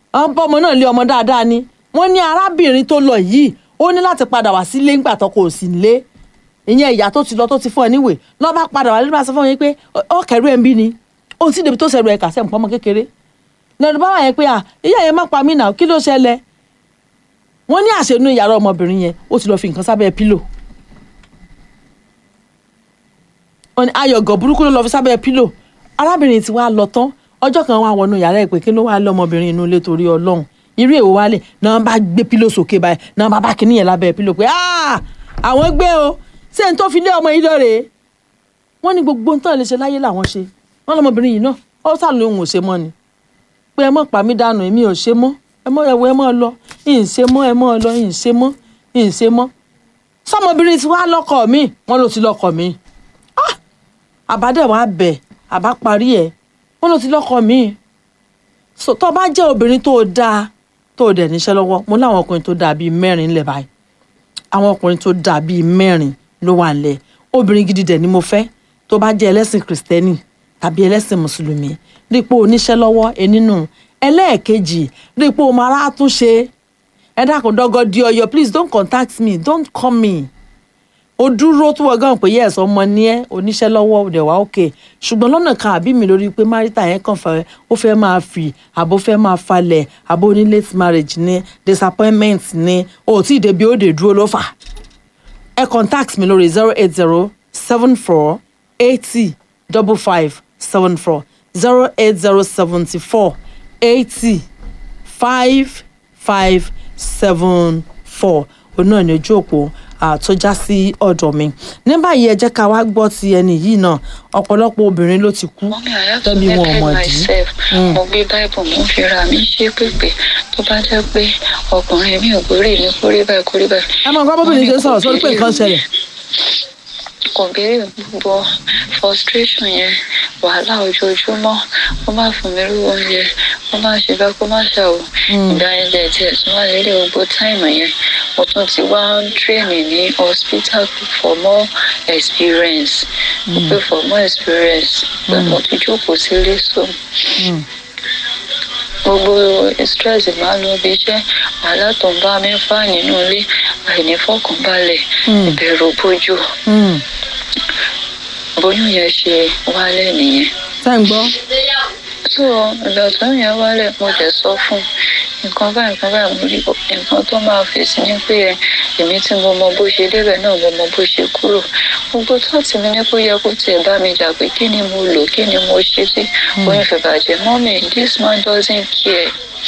àwọn bọ́mọ náà lé ọmọ dáadáa ni wọ́n ní arábìnrin tó lọ yìí ó ní láti padà wá sílé ńgbà tó kò sí lé ìyẹn ìyá tó ti lọ tó ti fún ẹ níwèé lọ́ bá padà wá lé bá sọ fún yín pé ó kẹrù ẹ̀ ń bí ni òun sì débi tó sẹ̀rù ẹ̀ kà sẹ́ nǹkan ọmọ kékeré lẹ́nu bá wà yẹn pé à ìyá yẹn má pa mí nà kí ló ṣẹlẹ̀ wọ́n ní àṣẹnú yàrá ọmọbìnrin yẹn ó ti lọ fi nǹkan sábẹ́ pílò wọ́n ní ayọ̀gọ̀ burúkú ló lọ fi sábẹ́ pílò arábìnrin ti wá lọ tán ọjọ́ kan wá wọnú yàrá ẹ̀ pé kí ló wá lọ́mọbìnrin inú ilé torí ọlọ́run irú èwo wálé náà bá gbé pílò sókè báyìí náà bá bá kíní yẹn lábẹ́ pílò pé àwọn gbé o ṣé n tó fi lé ọmọ yìí lọ́rẹ̀ẹ́ wọ́n ní gbogbo nǹkan lè ṣe láyé làwọn ṣe wọ́n lọ́mọbìnrin yìí náà ó sàlùyìn òun ò ṣe mọ́ ni pé ẹ mọ̀ pa mí dànù èmi ò ṣe mọ́ ẹ mọ̀ ẹ̀wọ̀ ẹ mọ̀ lọ ìyìn ṣe mọ́ ẹ mọ̀ lọ ìyìn ṣe mọ́ ìyìn ṣe mọ́ sọmọbìnrin ti wá lọ́kọ mi wọ́n ló ti lọ́kọ mi àbádẹ́ wàá bẹ̀ àbá parí ẹ̀ wọ́n ló ti lọ́kọ mi so tó bá jẹ́ obìnrin tó dáa tó dẹ̀ níṣẹ́ lọ́wọ́ mo láwọn ọkùnrin tó dáa bíi mẹ́rin ńlẹ̀ báyìí àwọn ọkùnrin tó dáa bíi mẹ́rin ló wà ńlẹ̀ obìnrin gidi dẹ̀ ni mo fẹ́ tó bá jẹ́ ẹlẹ́sìn kìrìsìtẹ́nì tàbí ẹlẹ́sìn mùsùlùmí rí i pé oníṣẹ́ lọ́wọ́ ẹnínú ẹlẹ́ẹ̀kejì rí i pé o máa rà tún ṣe ẹ dákun dọ́gọ́ di ọyọ please don't contact me don't call me o dúró tó wọ gan pé yes ọmọ ní ẹ oníṣẹ́ lọ́wọ́ ọdẹ wá òkè ṣùgbọ́n lọ́nà kan àbí mi lórí pé marita yẹn kàn fẹ́ ó fẹ́ máa fi àbó fẹ́ máa falẹ̀ àbó ní late marriage ní disappointment ní o tí ì débi ó dé dúró ló fà ẹ contact mi lórí zero eight zero seven four eighty double five seven four zero eight zero seventy four eighty five five seven four òun náà ní ojú òpó tó já sí ọ̀dọ̀ mi ní báyìí ẹ jẹ́ ká wá gbọ́ ti ẹni yìí náà ọ̀pọ̀lọpọ̀ obìnrin ló ti kú tẹ́bí wọn ò mọ̀ dí. mo gbé báìbù mo fi ra mi ṣe pépè tó bá jẹ́ pé ọkùnrin mi ò kórè ní kórè báyìí kórè báyìí. ẹ máa gbọ́ bóbìnrin ṣe ń sọ̀rọ̀ sórí pé nǹkan ṣẹlẹ̀. kò béèrè gbogbo frustration yẹn wàhálà ojoojúmọ́ kó má fún mi lówó oúnjẹ kó má ṣe bá kó má ṣàwò ìgbà yẹn dẹ̀ tiẹ̀ tún wá lélẹ̀ gbogbo táìmù yẹn mo tún ti wá ń tírèmì ní hospital for more experience mo pé for more experience pé mo ti jókòó sílé so gbogbo stress máa ń lọ bí iṣẹ́ wàhálà tó ń bá mi fà nínú ilé àìnífọ̀kànbalẹ̀ ìbẹ̀rù bójú bóyún yẹn ṣe wálẹ̀ nìyẹn. tá ń gbọ́. so ìgbà tó yẹn wálẹ̀ mo jẹ́ sọ fún nǹkan báyìí nǹkan báyìí mo rí nǹkan tó máa fèsì ní pé èmi tí mo mọ bó ṣe débẹ̀ náà mo mọ bó ṣe kúrò gbogbo tóòtù mi ní kó yẹ kó tiẹ̀ bá mi jà pé kí ni mo lò kí ni mo ṣe sí oyún fẹ́ bàjẹ́ mọ́mì this man doesn't care